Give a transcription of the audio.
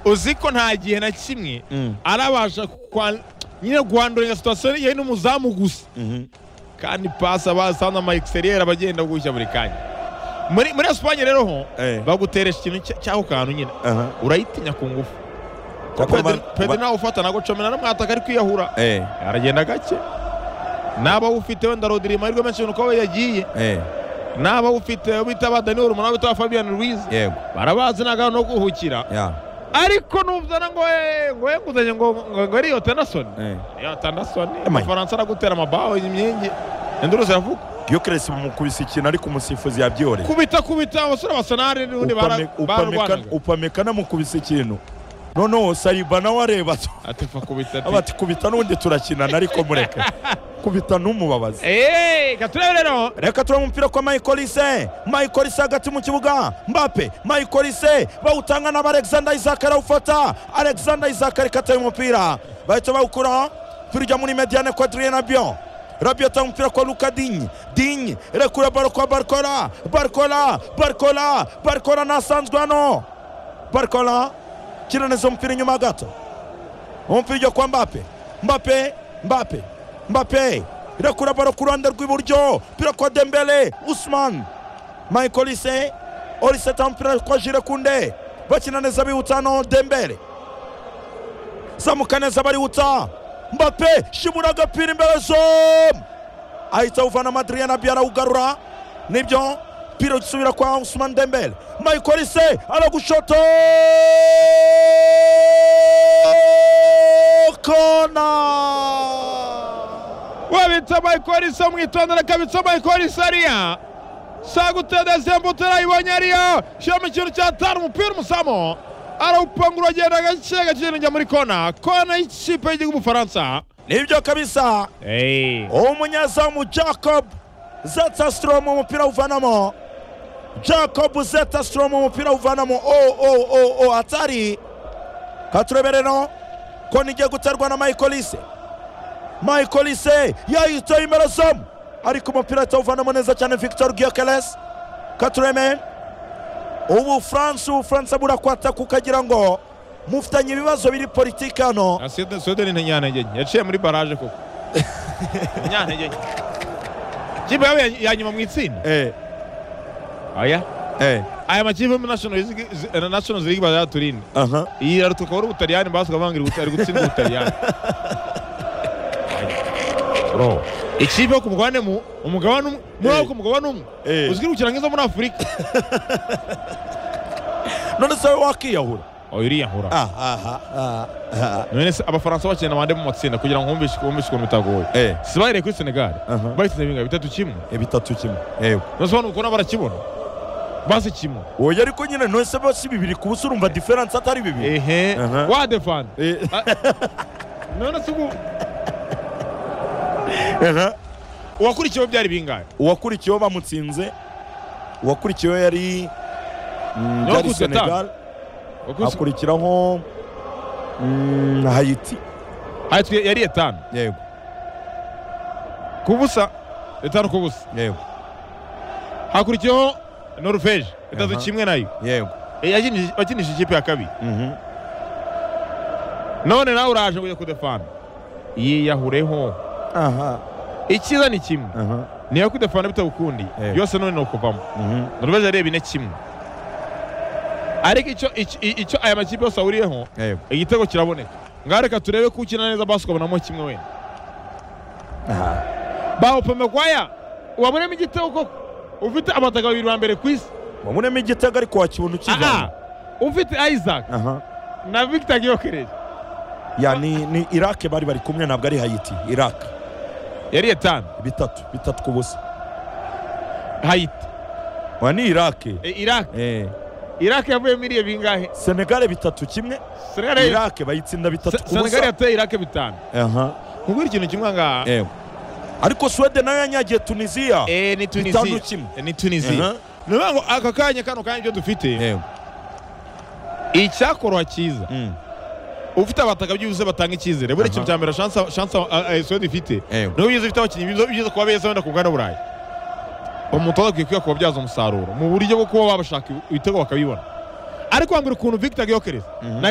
uzi ko nta gihe na kimwe arabasha kwa- nyine guhanduringa situwasiyo yewe n'umuzamu gusa kandi pasi abasanze ama egiseriyeri aba agenda gushya buri kanya muri muri esipanye rero ho Eh. baguteresha ikintu cya- cy'ako kantu nyine Aha. urayitinya ku ngufu Kuko ba- pedi ba- nawe ufata nagocomera n'umwataka ari kwiyahura Eh, aragenda gake naba ufite wenda rodiri amahirwe menshi nuko we yagiye eh, naba ufite witaba daniel umunara witaba fabian ruiz yego barabazi nta gahunda yo kuruhukira ya ariko nuzana ngo eh, ngo yenguzanye ngo ngo- ngo ariyo tenasoni eh. ya tenasoni Amaye. amafaransa aragutera amabaho imyenge induru ziravuga Gyokeres mumukubise ikintu ariko umusifuzi yabyore kubita kubita abasore basa n'ari n'ubundi bara- bararwanaga upameka namukubise ikintu noneho sariba nawe areba ati fa kubita aba ati ati kubita n'undi turakinana ariko mureke kubita numubabaze eee reka turebe rero reka turebe umupira kwa mayikolise mayikolise hagati mu kibuga mbape mayikolise bawutanga naba alexander isaac arawufata alexander isaac arikataye umupira bahita bawukura turya muri mediane quadriye na bion rabio atanga umupira kwa luka dinye dinye rekura baro kwa barkola barkola barkola barkola nasanzwe hano barkola kiraneza umupira inyuma gato umupira ujya kwa mbape mbape mbape mbape irakura baro ku ruhande rw'iburyo pira kwa dembele usman michael olise olise atanga umupira kwa jire kunde bakina neza bihuta hano dembele zamuka neza barihuta mbape shimura agapira imbere zomu ahita awuvana madriyana byo arawugarura nibyo pira gisubira kwa usman dembele michael olise aragushoto kona wabitsa mayikori isa mwitondera kabitsa mayikori isa ariya sagutera zembutse arayibonye ariya shyiramo ikintu cyatanu umupira umusamo arawupangura agenda gake gake njya muri kona kona y'ikipe y'igihugu Ubufaransa nibyo kabisa eee umunyezamu jacob zetasitrom umupira uvanamo jacob zetasitrom umupira uvanamo o o o o atari katurebe rero ko nigiye guterwa na michael lise michael lise yayitoye imbere zomu ariko umupira atawuvanamo neza cyane victor giokeles katureme ubufaransa ubufaransa burakwata kukagira ngo mufitanye ibibazo biri politiki hano sodeni ntiyantegeye yaciye muri baraje koko ntiyantegeye ikipe yabo ya- ya nyuma mu itsinda eh, aya eh, aya makipe yo muri nashonozi ligi bazaturinde aha. iyi irarutuka wari ubutaliyani basuka bangira ubutari gutsinda ubutaliyani Bro, ikipe yo ku mugabane mu umugabane umwe muri Eh. wo ku mugabane umwe Eh. uzwirukira nk'izo muri afurika none se wowe wakiyahura oya uriyahura none se abafaransa bakina abandi mu matsinda kugira ngo wumvishe wumvishe ukuntu bitagoye Eh. sibahereye kuri senegali Aha. bahisize ibinga bitatu kimwe bitatu kimwe yego nose ubona ukuntu barakibona basi kimwe oya ariko nyine none se bose bibiri ku busa urumva diferanse atari bibiri ehe Aha. wa defandi Eh. none se ubu uwakurikiyeho byari bingahe uwakurikiyeho bamutsinze uwakurikiyeho yari mm, Niyo yari kuteta. senegal Wakurikiye- hakurikiraho mm, hayiti Aha, twe- yari etanu yego ku busa etanu ku busa yego hakurikiyeho norvege itatu Aha. kimwe nayo yego Eh, yakinishije- wakinishije ikipe ya kabiri Mhm. none nawe uraje kujya kudefana yiyahureho aha icyiza ni kimwe aha niyo kudefana bitagukundi Eh. byose none ni ukuvamo Mhm. norvege yareba ine kimwe ariko icyo icyo- icyo aya makipe yose ahuriyeho yego igitego kiraboneka ngaho reka turebe ko ukina neza basikobonamo kimwe wenda aha bawupombe kwaya wabonemo igitego koko ufite amataka babiri ba mbere ku isi wabonemo igitego ariko wakibona aha ukivana ufite isaac aha na victor giyokereje ya ni ni irake bari bari kumwe ntabwo ari hayiti irake yari etanu bitatu bitatu ku busa hayiti wa ni irake E, iraq eh. iraq yavuyemo iriye bingahe senegale bitatu kimwe senegal ya- irake bayitsinda bitatu Se- ku senegal busa yateye iraq bitanu aha kubwira ikintu kimwe nga yego ariko suwede nayo yanyagiye tunisiya Eh, ni bitanu tunisiya kimwe Eh, ni tunisiya ni ukuvuga ngo aka kanya kano kanya ibyo dufite yego icyakoroha cyiza Mm. ufite abataka byuzuye batanga icyizere buriya ikintu Aha. cya mbere shansa shansa sodi ifite yego niyo byiza ufite abakinnyi byiza byiza kuba beza wenda ku mugabane w'uburayi umutoza akwiye kuba kubabyaza umusaruro mu buryo bwo kuba babashaka ibitego bakabibona ariko wambwira ukuntu victor giyokereza Mhm. na